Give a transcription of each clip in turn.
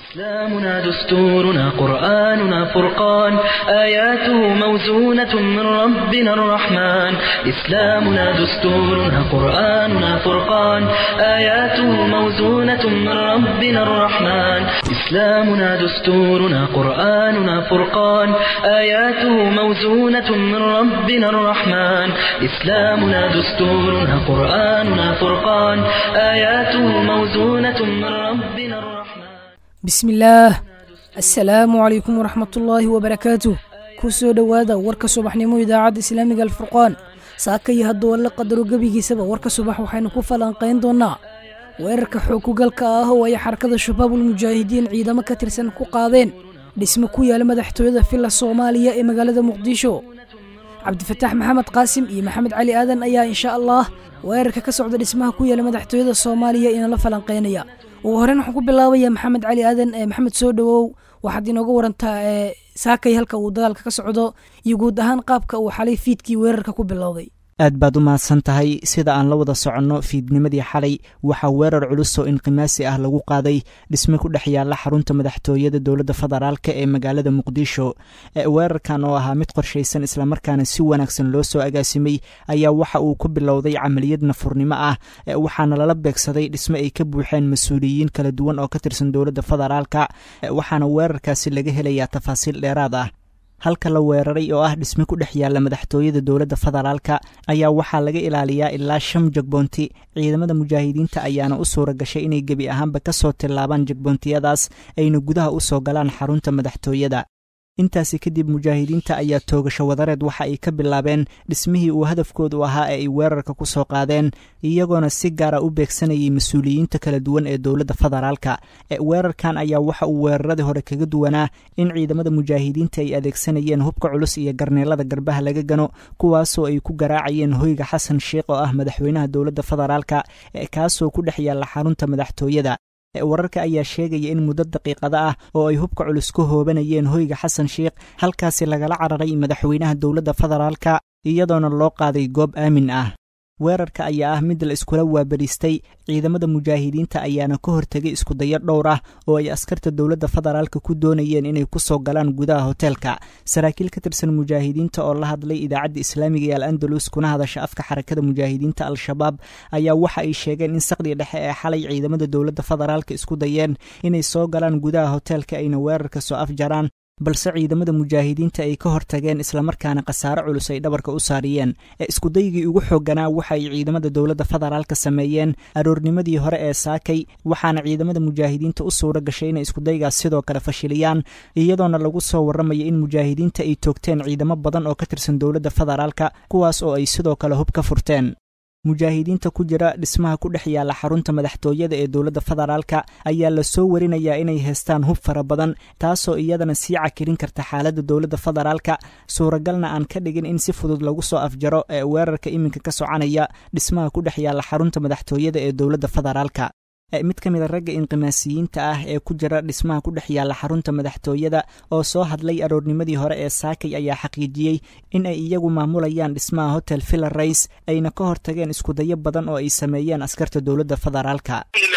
إسلامنا دستورنا قرآننا فرقان آياته موزونة من ربنا الرحمن إسلامنا دستورنا قرآننا فرقان آياته موزونة من ربنا الرحمن إسلامنا دستورنا قرآننا فرقان آياته موزونة من ربنا الرحمن إسلامنا دستورنا قرآننا فرقان آياته موزونة من ربنا الرحمن bismillaah assalaamu calaykum waraxmatullaahi wabarakaatuh ku soo dhowaada warka subaxnimo idaacadda islaamiga alfurqaan saaka iyo hadduu alla qadaro gebigiisaba warka subax waxaynu ku falanqayn doonnaa weerarka xookugalka ah oo ay xarakada shabaabul mujaahidiin ciidamo ka tirsan ku qaadeen dhismo ku yaala madaxtooyada villa soomaaliya ee magaalada muqdisho cabdifataax maxamed qaasim iyo maxamed cali aadan ayaa insha allah weerarka ka socda dhismaha ku yaala madaxtooyada soomaaliya inala falanqaynaya ugu horeyn waxaan ku bilaabaya maxamed cali aadan maxamed soo dhowow waxaad inooga warantaa saakay halka uu dagaalka ka socdo iyo guud ahaan qaabka uu xalay fiidkii weerarka ku bilowday aad baad u mahadsan tahay sida aan la wada soconno fiidnimadii xalay waxaa weerar culus oo inqimaasi ah lagu qaaday dhisme ku dhex yaalla xarunta madaxtooyada dowladda federaalka ee magaalada muqdisho weerarkan oo ahaa mid qorshaysan islamarkaana si wanaagsan loo soo agaasimay ayaa waxa uu ku bilowday camaliyad nafurnimo ah waxaana lala beegsaday dhisme ay ka buuxeen mas-uuliyiin kala duwan oo ka tirsan dowladda federaalka waxaana weerarkaasi laga helayaa tafaasiil dheeraad ah halka la weeraray oo ah dhisme ku dhex yaalla madaxtooyada dowladda federaalka ayaa waxaa laga ilaaliyaa ilaa shan jagboonti ciidamada mujaahidiinta ayaana u suura gashay inay gebi ahaanba ka soo tillaabaan jagboontiyadaas ayna gudaha u soo galaan xarunta madaxtooyada intaasi kadib mujaahidiinta ayaa toogasho wadareed waxa ay ka bilaabeen dhismihii uu hadafkoodu ahaa ee ay weerarka ku soo qaadeen iyagoona si gaara u beegsanayay mas-uuliyiinta kala duwan ee dowladda federaalka weerarkan ayaa waxa uu weeraradii hore kaga duwanaa in ciidamada mujaahidiinta ay adeegsanayeen hubka culus iyo garneelada garbaha laga gano kuwaasoo ay ku garaacayeen hoyga xasan sheikh oo ah madaxweynaha dowladda federaalka kaasoo ku dhex yaalla xarunta madaxtooyada wararka ayaa sheegaya in muddo daqiiqada ah oo ay hubka culus ka hoobanayeen hoyga xasan sheikh halkaasi lagala cararay madaxweynaha dowladda federaalka iyadoona loo qaaday goob aamin ah weerarka ayaa ah mid la iskula waabariistay ciidamada mujaahidiinta ayaana ka hortegay iskudayo dhowr ah oo ay askarta dowladda federaalka ku doonayeen inay ku soo galaan gudaha hoteelka saraakiil ka tirsan mujaahidiinta oo la hadlay idaacadda islaamiga ee al andalus kuna hadasha afka xarakada mujaahidiinta al-shabaab ayaa waxa ay sheegeen in saqdii dhexe ee xalay ciidamada dowladda federaalka isku dayeen inay soo galaan gudaha hoteelka ayna weerarka soo afjaraan balse ciidamada mujaahidiinta ay ka hortageen islamarkaana khasaare culus ay dhabarka u saariyeen iskudaygii ugu xooganaa waxa ay ciidamada dowladda federaalka sameeyeen aroornimadii hore ee saakay waxaana ciidamada mujaahidiinta u suura gashay inay iskudaygaas sidoo kale fashiliyaan iyadoona lagu soo warramaya in mujaahidiinta ay toogteen ciidamo badan oo ka tirsan dowladda federaalka kuwaas oo ay sidoo kale hub ka furteen mujaahidiinta ku jira dhismaha ku dhex yaalla xarunta madaxtooyada ee dowladda federaalka ayaa la soo warinayaa inay haystaan hub fara badan taasoo iyadana sii cakirin karta xaaladda dowladda federaalka suuragalna aan ka dhigin in si fudud lagu soo afjaro ee weerarka iminka ka soconaya dhismaha ku dhex yaalla xarunta madaxtooyada ee dowladda federaalka mid ka mid a ragga inqimaasiyiinta ah ee ku jira dhismaha ku dhex yaalla xarunta madaxtooyada oo soo hadlay aroornimadii hore ee saakay ayaa xaqiijiyey in ay iyagu maamulayaan dhismaha hotel villa rays ayna ka hortageen iskudayo badan oo ay sameeyeen askarta dowladda federaalka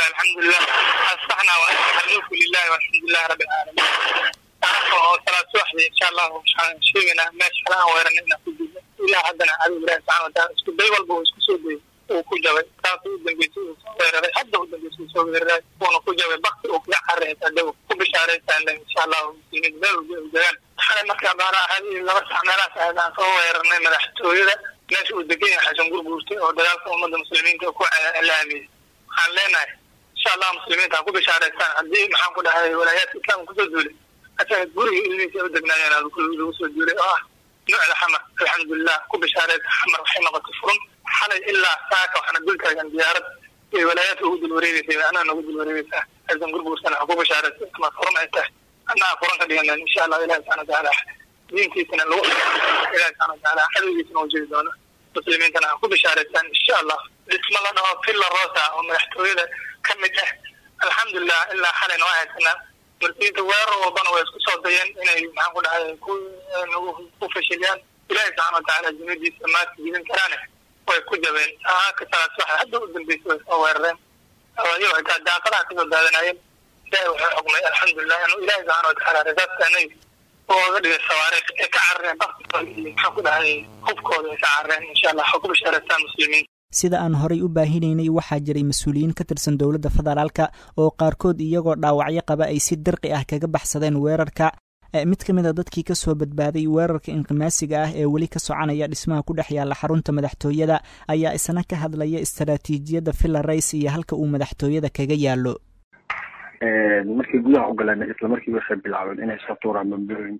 ku jabay taas u dambeysay uu soo weeraray hadda u dambeysay soo weeraray uuna ku jabay bakti uu kaga cararaysa dawo ku bishaaraysan insha allahu muslimiin meel walba ay degaan xalay markaa baana ahadii laba sax meelahaas ahayd aan soo weerarnay madaxtooyada meesha uu degan yahay xasan gurguurtay oo dagaalka ummadda muslimiinta ku laamiyey waxaan leenahay insha allah muslimiinta ha ku bishaaraystaan haddii maxaan ku dhahay walaayaadka islaamka kusoo duulay asaga guriga ilmihiisa ay u degnaayeen lagu soo duulay oo ah nuucda xamar alxamdulilah ku bishaaraysa xamar waxay noqotay furun xalay ilaa saaka waxaana dul taagan diyaarad ay walaayaadka ugu dul wareegeysay anaa nagu dul wareegeysaa xasan gurguursana ha ku bishaaraysa ama furan ay tahay anaa furan ka dhiganan insha allah ilahi subxana watacaala diinkiisana lagu ilahi subxana watacaala cadowgiisana u jiri doono muslimiintana ha ku bishaaraysaan insha allah dhismo la dhaho villa rosa oo madaxtooyada ka mid ah alxamdulilah ilaa xalayna waa haysanaa marsiinta weerar walbana way isku soo dayeen inay maxaan ku dhahay ku fashiliyaan ilahi subxana watacaala jimadiisa maadka jidin karaane way ku jabeen ka salaas waxa hadda u dambeysay way soo weerareen iyo xitaa daaqadaha kasoo daadanayeen ilahi waxay xugmay alxamdulilah inuu ilahi subxaana watacaala rasaadka anagi ooga dhigay sawaariikh ay ka carareen baktooda iyo maxaan ku dhahay hubkooda ay ka carareen insha allah waxaa ku bishaaraystaan muslimiin sida aan horay u baahinaynay waxaa jiray mas-uuliyiin ka tirsan dowladda federaalka oo qaarkood iyagoo dhaawacyo qaba ay si dirqi ah kaga baxsadeen weerarka mid ka mid a dadkii ka soo badbaaday weerarka inqimaasiga ah ee weli ka soconaya dhismaha ku dhex yaalla xarunta madaxtooyada ayaa isna ka hadlaya istaraatiijiyadda villa rays iyo halka uu madaxtooyada kaga yaallo markii gudaha u galeen isla markii waxay bilaabeen inay soo tuuraan bambooyin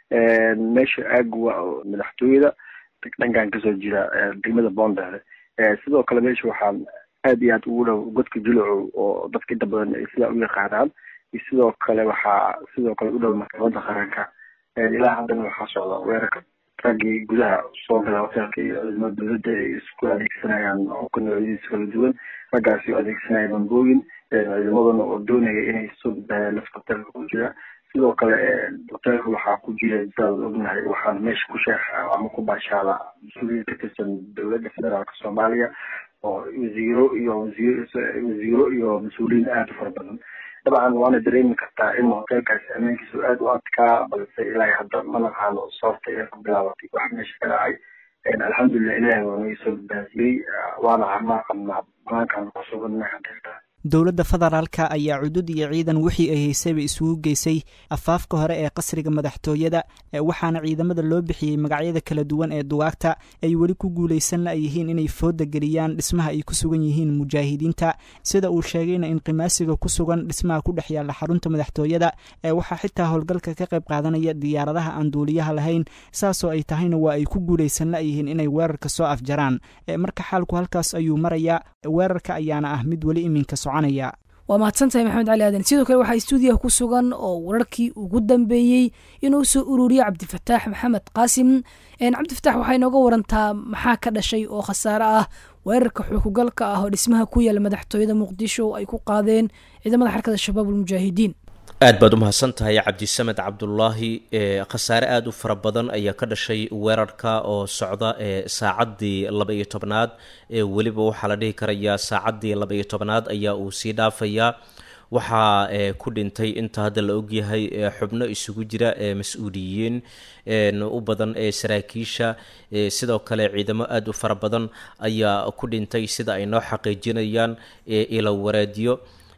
meesha aaguwa madaxtooyada dhankan kasoo jira degmada boondare sidoo kale meesha waxaan aad iyo aad ugu dhow godka julucow oo dadka inta badan ay sidaa u yaqaanaan iyo sidoo kale waxaa sidoo kale u dhow maxkamadda qaranka ilaa haddana waxaa socda weerarka raggii gudaha soo gala hoteelka iyo ciidamada dowladda ay isku adeegsanayaan hubka noocyadiisa kala duwan raggaasi oo adeegsanaya bambooyin ciidamaduna oo doonaya inay soo badbaadaan lafta hoteelka ku jira sidoo kale hoteelka waxaa ku jira sidaad ognahay waxaana meesha ku sheexa ama ku baashaada mas-uuliyiin ka tirsan dowladda federaalka soomaaliya oo wasiiro iyo wasiir wasiiro iyo mas-uuliyiin aada u fara badan dabcan waana dareemi kartaa in hoteelkaasi ammaankiisu aada u adkaa balse ilaahay hadda ma naqaano sababta ee ku bilaabatay wax meesha ka dhacay alxamdulilah ilaahay waa naga soo badbaadiyey waana camaa qabnaa banaankaan ku sugannahay hadeertaa dowladda federaalka ayaa cudud iyo ciidan wixii ay haysayba isugu geysay afaafka hore ee qasriga madaxtooyada waxaana ciidamada loo bixiyey magacyada kala duwan ee duwaagta ay weli ku guulaysanna ay yihiin inay fooda geliyaan dhismaha ay ku sugan yihiin mujaahidiinta sida uu sheegayna inqimaasiga ku sugan dhismaha ku dhex yaalla xarunta madaxtooyada waxaa xitaa howlgalka ka qayb qaadanaya diyaaradaha aan duuliyaha lahayn saasoo ay tahayna waa ay ku guulaysanna ay yihiin inay weerarka soo afjaraan marka xaalku halkaas ayuu marayaa weerarka ayaana ah mid weli iminka waa mahadsantahay maxamed cali aadan sidoo kale waxaa stuudiyaha ku sugan oo wararkii ugu dambeeyey inuu soo ururiyo cabdifataax maxamed qaasim cabdifataax waxay inooga warantaa maxaa ka dhashay oo khasaare ah weerarka xukugalka ah oo dhismaha ku yaala madaxtooyada muqdisho ay ku qaadeen ciidamada xarkada shabaab ulmujaahidiin aad baad u mahadsan tahay cabdisamed cabdulaahi khasaare aada u fara badan ayaa ka dhashay weerarka oo socda saacaddii laba iyo tobnaad weliba waxaa la dhihi karayaa saacaddii laba iyo tobnaad ayaa uu sii dhaafayaa waxaa ku dhintay inta hadda la ogyahay xubno isugu jira mas-uuliyiin u badan ee saraakiisha sidoo kale ciidamo aada u fara badan ayaa ku dhintay sida ay noo xaqiijinayaan ilo wareedyo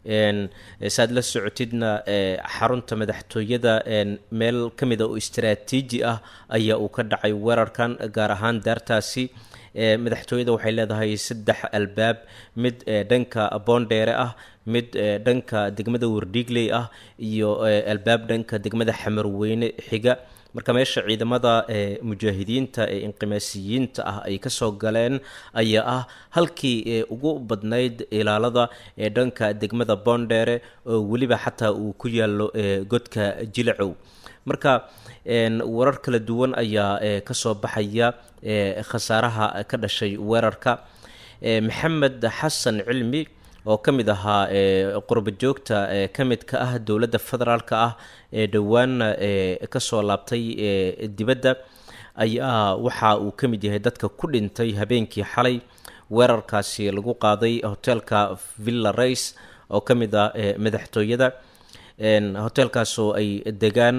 saad la socotidna xarunta madaxtooyada meel ka mid a oo istaraatiiji ah ayaa uu ka dhacay weerarkan gaar ahaan daartaasi madaxtooyada waxay leedahay saddex albaab mid dhanka boondheere ah mid dhanka degmada wardhiigley ah iyo albaab dhanka degmada xamarweyne xiga marka meesha ciidamada mujaahidiinta ee inqimaasiyiinta ah ay kasoo galeen ayaa ah halkii ugu badnayd ilaalada ee dhanka degmada boondheere oo weliba xataa uu ku yaalo godka jilacow marka warar kala duwan ayaa kasoo baxaya khasaaraha ka dhashay weerarka maxamed xasan cilmi oo ka mid ahaa qurba joogta ka mid ka ah dowladda federaalka ah ee dhowaana kasoo laabtay dibadda ayaa waxa uu ka mid yahay dadka ku dhintay habeenkii xalay weerarkaasi lagu qaaday hoteelka villa race oo ka mid ah madaxtooyada hoteelkaasoo ay degaan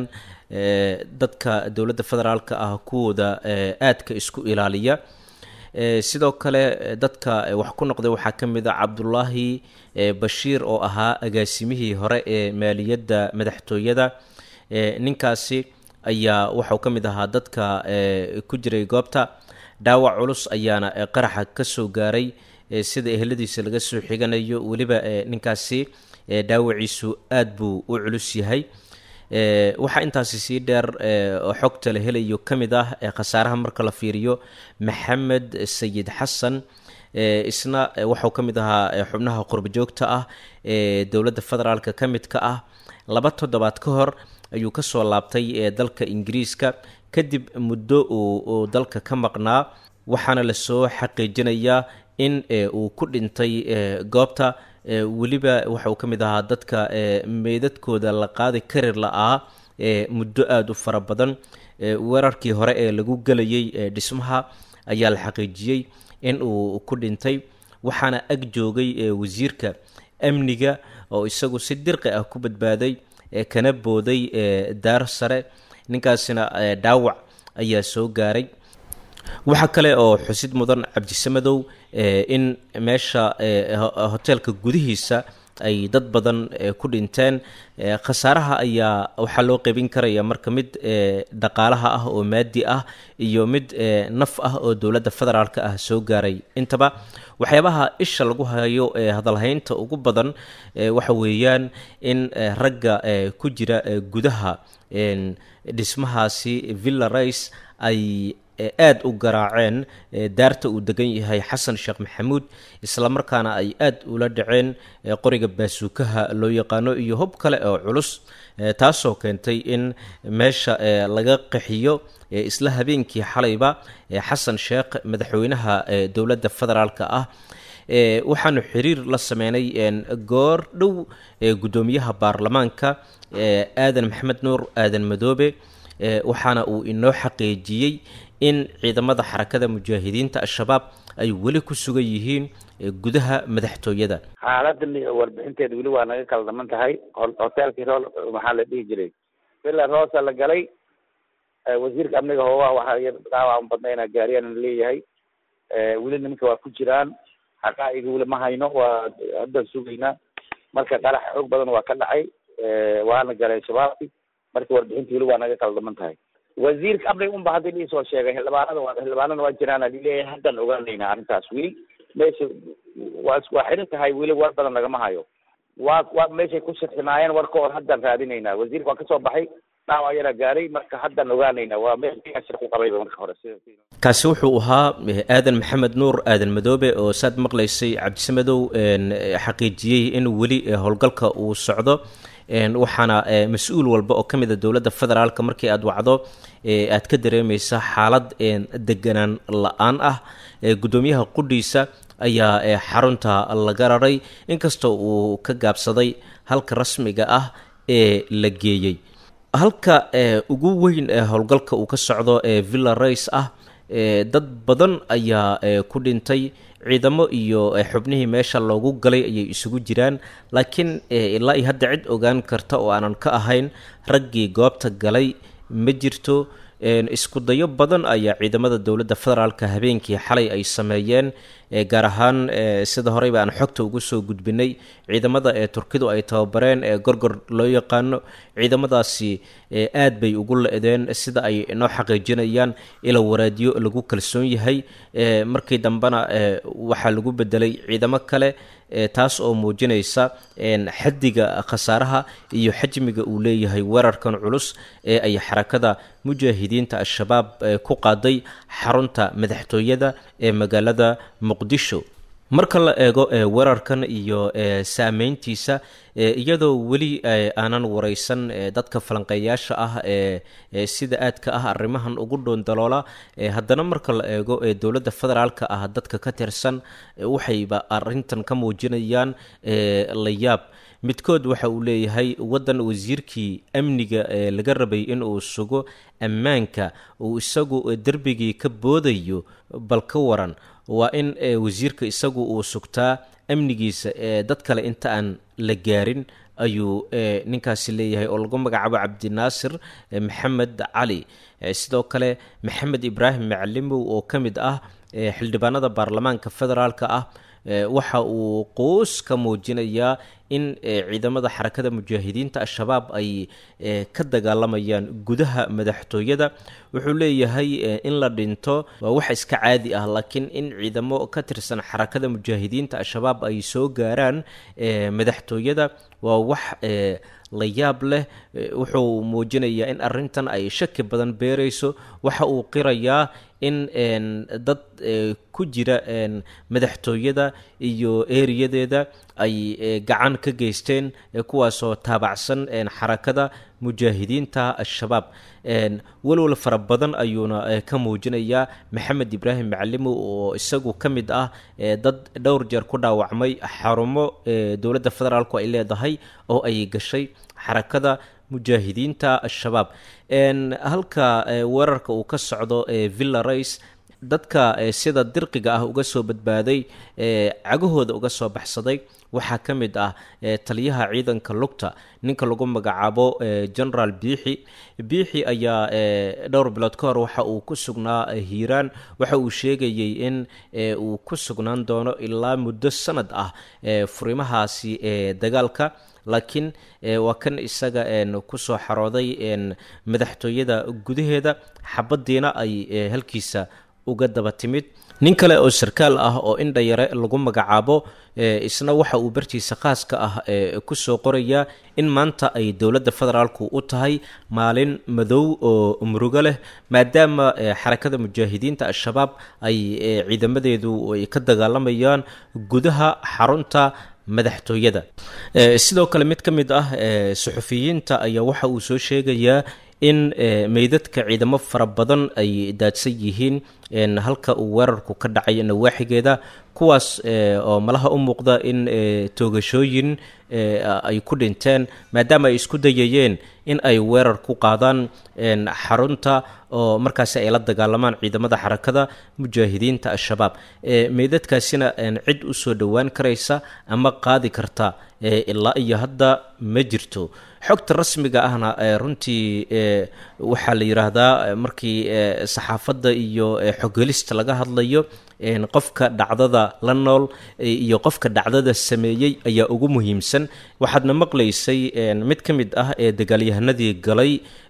dadka dowladda federaalka ah kuwooda aadka isku ilaaliya sidoo kale dadka wax ku noqday waxaa ka mid a cabdulaahi bashiir oo ahaa agaasimihii hore ee maaliyadda madaxtooyada ninkaasi ayaa waxau ka mid ahaa dadka ku jiray goobta dhaawac culus ayaana qaraxa kasoo gaaray sida eheladiisa laga soo xiganayo weliba ninkaasi dhaawaciisu aada buu u culus yahay waxaa intaasi sii dheer oo xogta la helayo ka mid ah khasaaraha marka la fiiriyo maxamed sayid xasan isna waxau ka mid ahaa xubnaha qurbajoogta ah ee dowladda federaalka ka mid ka ah laba toddobaad ka hor ayuu kasoo laabtay dalka ingiriiska kadib muddo uu dalka ka maqnaa waxaana lasoo xaqiijinayaa in uu ku dhintay goobta weliba waxa uu ka mid ahaa dadka meydadkooda la qaadi kari la-aa muddo aada u fara badan weerarkii hore ee lagu gelayay dhismaha ayaa la xaqiijiyey in uu ku dhintay waxaana ag joogay wasiirka amniga oo isagu si dirqi ah ku badbaaday kana booday daar sare ninkaasina dhaawac ayaa soo gaaray waxaa kale oo xusid mudan cabdisamadow in meesha hoteelka gudihiisa ay dad badan ku dhinteen khasaaraha ayaa waxaa loo qeybin karaya marka mid dhaqaalaha ah oo maadi ah iyo mid naf ah oo dowladda federaalk ah soo gaaray intaba waxyaabaha isha lagu hayo ee hadalhaynta ugu badan waxa weeyaan in ragga ku jira gudaha dhismahaasi villa rice ay aada u garaaceen daarta uu degan yahay xasan sheekh maxamuud islamarkaana ay aada ula dhaceen qoriga baasuukaha loo yaqaano iyo hub kale oo culus taasoo keentay in meesha laga qaxiyo isla habeenkii xalayba xasan sheekh madaxweynaha dowladda federaalk ah waxaanu xiriir la sameynay goor dhow guddoomiyaha baarlamaanka aadan maxamed nuur aadan madoobe waxaana uu inoo xaqiijiyey in ciidamada xarakada mujaahidiinta al-shabaab ay weli ku sugan yihiin gudaha madaxtooyada xaaladan warbixinteeda weli waa naga kala dhaman tahay hoteelkii rool maxaa la dhihi jiray villa rosa la galay wasiirka amniga hoogaha waxaa dhaawac badnayna gaariyaan leeyahay weli nimanka waa ku jiraan xaqaa'iga weli ma hayno waa haddaan sugaynaa marka qarax xoog badan waa ka dhacay waana galeen shabaabki marka warbixinta weli waa naga kala dhaman tahay wasiirka amniga unba hadda liisoo sheegay xildhibaanada waa xildhibaanada waa jiraan alileeyahay haddaan ogaanaynaa arrintaas weli meesha waa waa xiran tahay weli war badan lagama hayo waa waa meeshay ku sirximaayeen warka hor haddaan raadinaynaa wasiirka waa kasoo baxay dhaawac yana gaaray marka haddaan ogaanaynaa waa meel shir ku qabayba marka hore kaasi wuxuu ahaa aadan maxamed nuur aadan madoobe oo saad maqlaysay cabdisamadow xaqiijiyey in weli howlgalka uu socdo waxaana mas-uul walba oo ka mid a dowladda federaalk markii aada wacdo aad ka dareemaysa xaalad deganaan la-aan ah guddoomiyaha qudhiisa ayaa xarunta laga raray inkastoo uu ka gaabsaday halka rasmiga ah ee la geeyey halka ugu weyn ee howlgalka uu ka socdo ee villa race ah dad badan ayaa ku dhintay ciidamo iyo xubnihii meesha loogu galay ayay isugu jiraan laakiin ilaa iyo hadda cid ogaan karta oo aanan ka ahayn raggii goobta galay ma jirto isku dayo badan ayaa ciidamada dowladda federaalka habeenkii xalay ay sameeyeen gaar ahaan sida horeyba aan xogta ugu soo gudbinay ciidamada ee turkidu ay tababareen ee gorgor loo yaqaano ciidamadaasi aad bay ugu la-deen sida ay noo xaqiijinayaan ila waraadiyo lagu kalsoon yahay markii dambena waxaa lagu bedelay ciidamo kale taas oo muujinaysa xaddiga khasaaraha iyo xajmiga uu leeyahay weerarkan culus ee ay xarakada mujaahidiinta al-shabaab ku qaaday xarunta madaxtooyada ee magaalada muqdisho marka la eego weerarkan iyo saameyntiisa iyadoo weli aanan wareysan dadka falanqeeyaasha ah ee sida aadka ah arrimahan ugu dhoondaloola haddana marka la eego dowladda federaalka ah dadka ka tirsan waxayba arintan ka muujinayaan la yaab midkood waxa uu leeyahay waddan wasiirkii amniga laga rabay in uu sugo ammaanka uu isagu derbigii ka boodayo bal ka waran waa in wasiirka isagu uu sugtaa amnigiisa dad kale inta aan la gaarin ayuu ninkaasi leeyahay oo lagu magacaabo cabdinaasir maxamed cali sidoo kale maxamed ibraahim macalimow oo ka mid ah xildhibaanada baarlamaanka federaalka ah waxa uu quus ka muujinayaa in ciidamada xarakada mujaahidiinta al-shabaab ay ka dagaalamayaan gudaha madaxtooyada wuxuu leeyahay in la dhinto waa wax iska caadi ah laakiin in ciidamo ka tirsan xarakada mujaahidiinta al-shabaab ay soo gaaraan madaxtooyada waa wax la yaab leh wuxuu muujinayaa in arintan ay shaki badan beerayso waxa uu qirayaa in dad ku jira madaxtooyada iyo eriyadeeda ay gacan ka geysteen kuwaasoo taabacsan xarakada mujaahidiinta al-shabaab walwal fara badan ayuuna ka muujinayaa maxamed ibraahim macalimo oo isagu ka mid ah dad dhowr jeer ku dhaawacmay xarumo dowladda federaalku ay leedahay oo ay gashay xarakada mujaahidiinta al-shabaab halka weerarka uu ka socdo villa race dadka sida dirqiga ah uga soo badbaaday cagahooda uga soo baxsaday waxaa ka mid ah taliyaha ciidanka lugta ninka lagu magacaabo generaal biixi biixi ayaa dhowr bilood ka hor waxa uu ku sugnaa hiiraan waxa uu sheegayey in uu ku sugnaan doono ilaa muddo sanad ah furimahaasi dagaalka laakiin waa kan isaga kusoo xarooday madaxtooyada gudaheeda xabadiina ay halkiisa uga daba timid nin kale oo sarkaal ah oo indhayare lagu magacaabo isna waxa uu bartiisa khaaska ah kusoo qorayaa in maanta ay dowladda federaalku u tahay maalin madow oo murugo leh maadaama xarakada mujaahidiinta al-shabaab ay ciidamadeedu ay ka dagaalamayaan gudaha xarunta madaxtooyada sidoo kale mid ka mid ah suxufiyiinta ayaa waxa uu soo sheegayaa in meydadka ciidamo fara badan ay daadsan yihiin halka uu weerarku ka dhacay nawaaxigeeda kuwaas oo malaha u muuqda in toogashooyin ay ku dhinteen maadaama ay isku dayayeen in ay weerar ku qaadaan xarunta oo markaasi ay la dagaalamaan ciidamada xarakada mujaahidiinta al-shabaab meydadkaasina cid u soo dhowaan karaysa ama qaadi karta ilaa iyo hadda ma jirto xogta rasmiga ahna runtii waxaa la yidhaahdaa markii saxaafadda iyo xoghelista laga hadlayo qofka dhacdada la nool iyo qofka dhacdada sameeyey ayaa ugu muhiimsan waxaadna maqlaysay mid ka mid ah ee dagaalyahanadii galay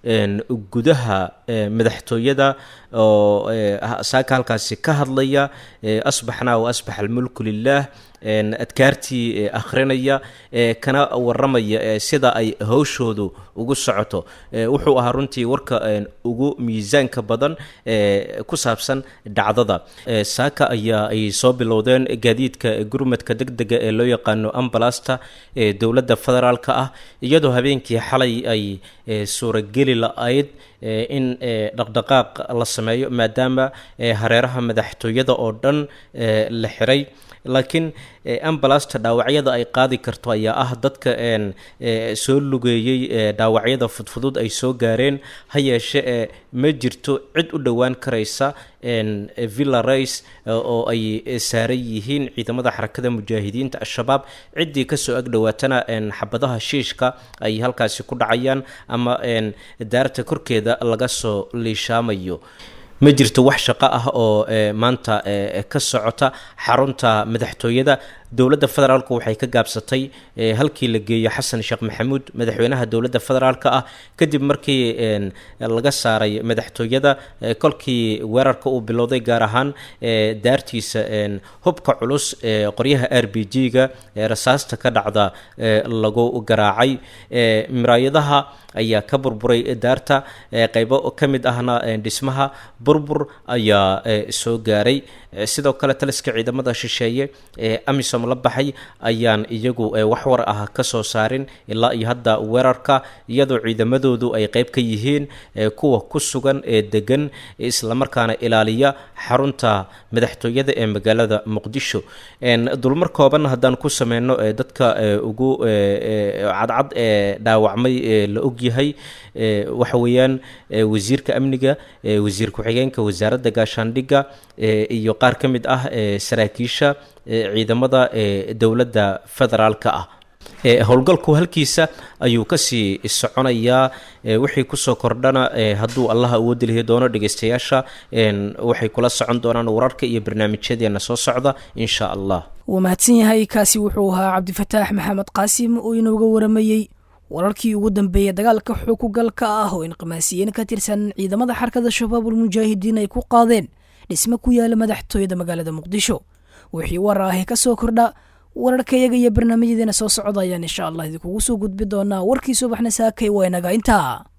gudaha madaxtooyada oo saaka halkaasi ka hadlaya asbaxnaa wa asbax almulku lilah adkaartii akhrinaya kana waramaya sida ay hawshoodu ugu socoto wuxuu ahaa runtii warka ugu miisaanka badan ku saabsan dhacdada saaka ayaa ay soo bilowdeen gaadiidka gurmadka deg dega ee loo yaqaano ambalasta ee dowladda federaalka ah iyadoo habeenkii xalay ay suurageli la-ayd in dhaqdhaqaaq la sameeyo maadaama hareeraha madaxtooyada oo dhan la xiray laakiin ambalasta dhaawacyada ay qaadi karto ayaa ah dadka soo lugeeyey dhaawacyada fudfudud ay soo gaareen ha yeeshe ma jirto cid u dhowaan karaysa villa race oo ay saaran yihiin ciidamada xarakada mujaahidiinta al-shabaab ciddii kasoo ag dhowaatana xabadaha shiishka ay halkaasi ku dhacayaan ama daarta korkeeda laga soo liishaamayo ma jirto wax shaqo ah oo maanta ka socota xarunta madaxtooyada dowladda federaalku waxay ka gaabsatay halkii la geeyo xasan sheekh maxamuud madaxweynaha dowladda federaalka ah kadib markii laga saaray madaxtooyada kolkii weerarka uu bilowday gaar ahaan daartiisa hubka culus qoryaha r b g-ga rasaasta ka dhacda lagu garaacay miraayadaha ayaa ka burburay daarta qeybo ka mid ahna dhismaha burbur ayaa soo gaaray sidoo kale taliska ciidamada shisheeye ee amisom la baxay ayaan iyagu wax war ah ka soo saarin ilaa iyo hadda weerarka iyadoo ciidamadoodu ay qeyb ka yihiin kuwa ku sugan ee degan islamarkaana ilaaliya xarunta madaxtooyada ee magaalada muqdisho dulmar kooban haddaan ku sameyno dadka ugu cadcad ee dhaawacmay la ogyahay waxa weeyaan wasiirka amniga wasiir ku-xigeenka wasaaradda gaashaandhigga iyo qaar ka mid ah saraakiisha ciidamada dowladda federaalka ah howlgalku halkiisa ayuu kasii soconayaa wixii kusoo kordhana hadduu allaha awoodi lihi doono dhegeystayaasha waxay kula socon doonaan wararka iyo barnaamijyadeena soo socda insha allah wuu mahadsan yahay kaasi wuxuu ahaa cabdifataax maxamed qaasim oo inooga waramayey wararkii ugu dambeeyey dagaalka xukugalka ah oo inqimaasiyiin ka tirsan ciidamada xarkada shabaabul mujaahidiin ay ku qaadeen dhisme ku yaala madaxtooyada magaalada muqdisho wixii war ahe ka soo kordha wararkayaga iyo barnaamijyadeena soo socda ayaan insha allah idinkugu soo gudbi doonaa warkii subaxna saakay waa inaga intaa